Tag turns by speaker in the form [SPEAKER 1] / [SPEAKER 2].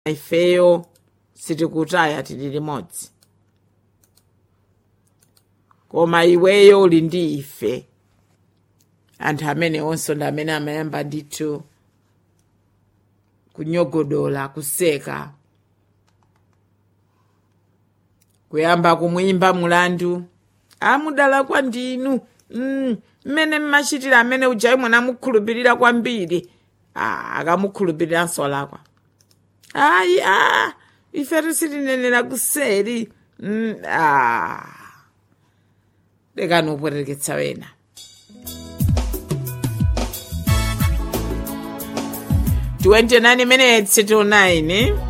[SPEAKER 1] ifeyo sitikutaya tili limodzi koma iweyo uli ndi ife anthu amene onso ndi amene amayamba ndithu kunyogodola kuseka kuyamba kumwimba mulandu amudala kwa ndinu mm, mmene mmachitira amene ujayi mwanamukhulupirira kwambiri ah, akamukhulupiriranso lakwa ayi ah, ife sitinenera kuseri mm, ah. lekani upweteketsa wena 29 minutes to 9